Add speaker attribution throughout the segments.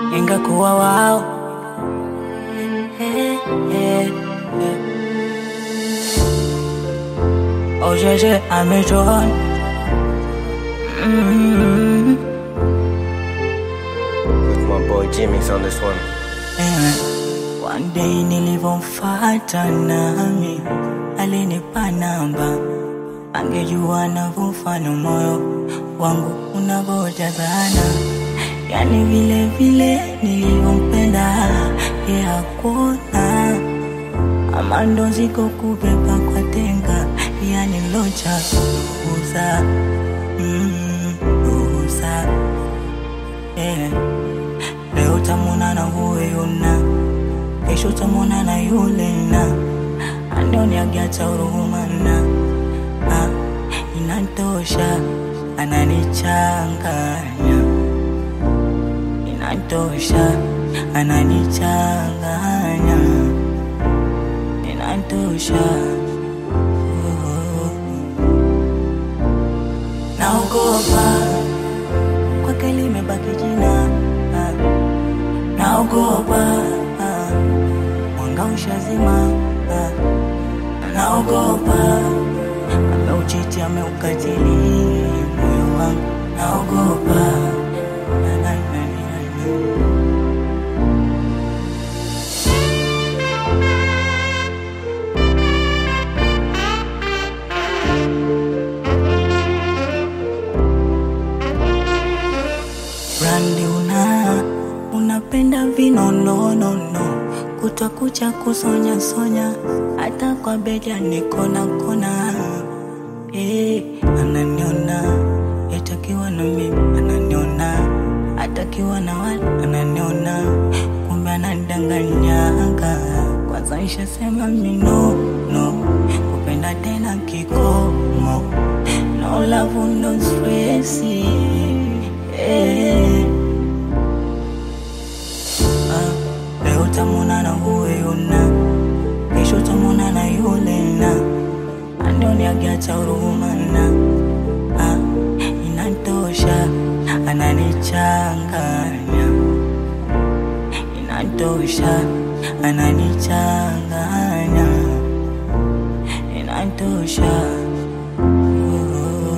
Speaker 1: ingekuwa wao Eh, eh, eh. Oh, jeje amejoin mm
Speaker 2: With my boy Jimmy's on this one.
Speaker 1: Eh, One day nilivyomfata nami alinipa namba, angejua navyofanya moyo wangu unavyojazana, yani vile vile nilivyompenda ye hakuna ama ndo ziko kubeba kwa tenga, yani locha uza mm, uza yeah. Leo tamona na huyo na kesho tamona na yule na andoniagiacha huruma na ah, inatosha ananichanganya inatosha ananichanganya inatosha oh. naogopa kwake limebaki jina ah. naogopa ah. mwanga ushazima ah. naogopa ameuchiti ameukatili moyo wangu naogopa Na, na, na, na, na. Brandi una unapenda vinononono kutwa kucha kusonya sonya hata kwa beja nikona kona eh, ananiona etakiwa na mimi ananiona atakiwa na wale ananiona kumbe anandanganyaga kwanza nishasema mino no kupenda tena kikomo no love no stress eh. Ah, leo tamona na huyo na kesho tamona na yule na andoniagiacha huruma na ah, inatosha ananichanganya inatosha ananichanganya inatosha oh.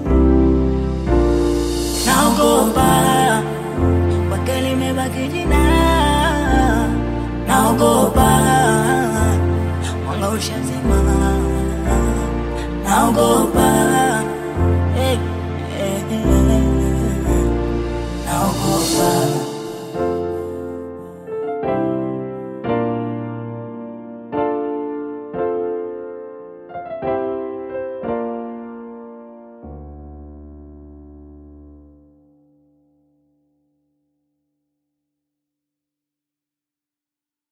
Speaker 1: naogopa kwake limebaki jina naogopa mwanga ushazima naogopa eh, eh, eh, naogopa